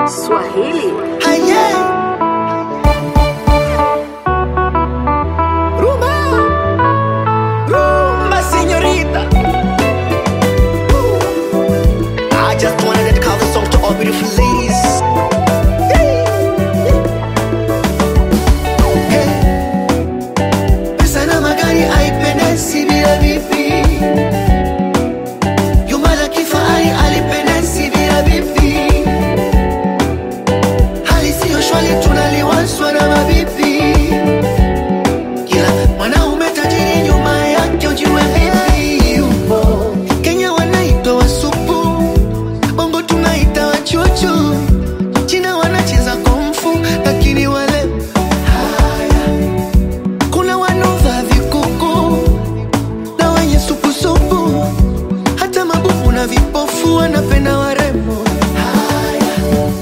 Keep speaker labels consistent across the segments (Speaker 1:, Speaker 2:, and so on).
Speaker 1: Swahili.
Speaker 2: Aye. Rumba. Rumba, señorita. I just wanted to dedicate this song to all beautiful ladies. Yeah. Pesa na magari haipendezi bila vipi. Jumba la kifahari halipendezi bila vipi. hali siyo shwali tunaliwaswa na mabibi kila mwanaume tajiri nyuma yake ujue vipi yupo kenya wanaitwa wasupu bongo tunaita wachuchu china wanacheza komfu lakini wale haya kuna wanova vikuku na wenye supusupu hata mabubu na vipofu wanapenda warembo haya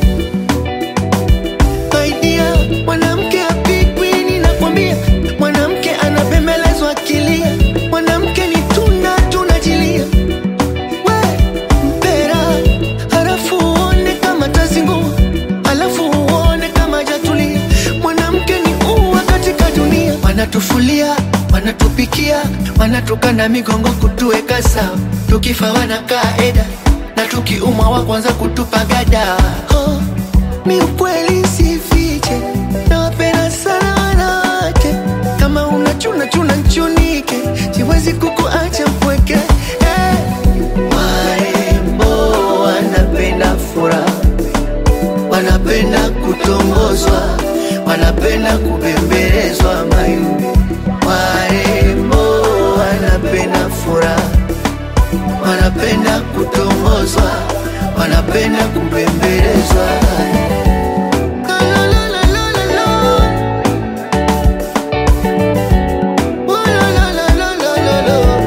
Speaker 2: Saidia mwanamke apigwi, ninakwambia mwanamke anabembelezwa akilia, mwanamke ni tunda tunajilia. We mpera, halafu uone kama tazingua, halafu uone kama jatulia. Mwanamke ni ua katika dunia, wanatufulia wanatupikia, wanatukana migongo kutuweka sawa, tukifa wanakaa eda na tukiumwa wa kwanza kutupa gada oh. Mi ukweli sifiche, nawapenda sana wanawake. Kama unachuna chuna nchunike, siwezi kukuacha mpweke. Eh, Warembo wanapenda furaha, wanapenda kutongozwa, wanapenda kubembelezwa mayu. Warembo wanapenda furaha, wanapenda kutongozwa, wanapenda kubembelezwa. La, la, la, la, la, la. Oh, la, la, la, la, la, la, la.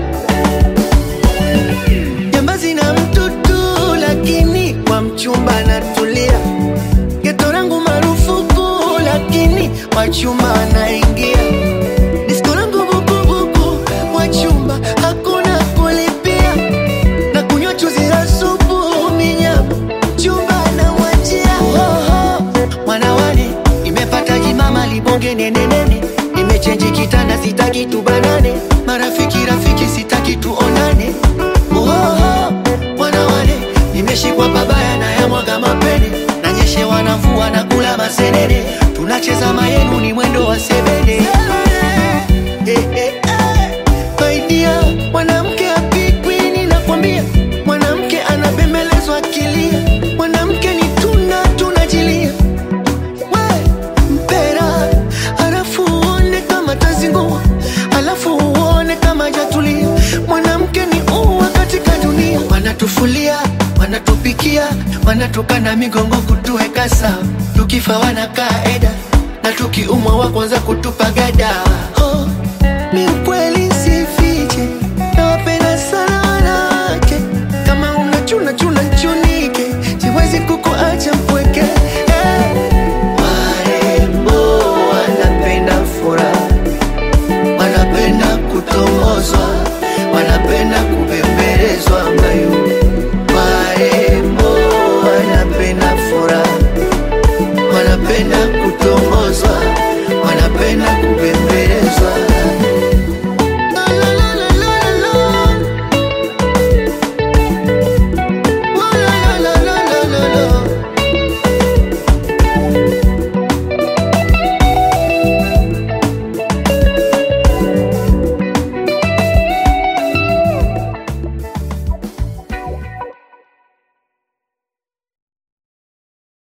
Speaker 2: Jambazi na mtutu lakini kwa mchumba natulia, geto langu marufuku lakini wachumba anaingia, disko langu bukubuku, wachumba hakuna kulipia, na kunywa chuzi la supu minyama, chumba namwachia Oho, mwanawani imepata jimama libonge nenenene, imechenji kitanda sitaki tubanane, marafiki rafiki sitaki tuonane Oho, wanawane nimeshikwa pabaya na yamwaga mapene nanyeshe wanavua na kula masenene tunacheza mayenu ni mwendo wa sebene Eh, eh, eh. Baidia, mwanamke apigwi ninakwambia mwanamke anabembelezwa akilia mwanamke ni tunda tunajilia we mpera halafu uone kama tazingua halafu uone kama jatulia mwanamke ni ua katika dunia wanatufulia wanatupikia wanatukana migongo kutuweka sawa tukifa wanakaa eda na tukiumwa wa kwanza kutupa gada oh, mi ukweli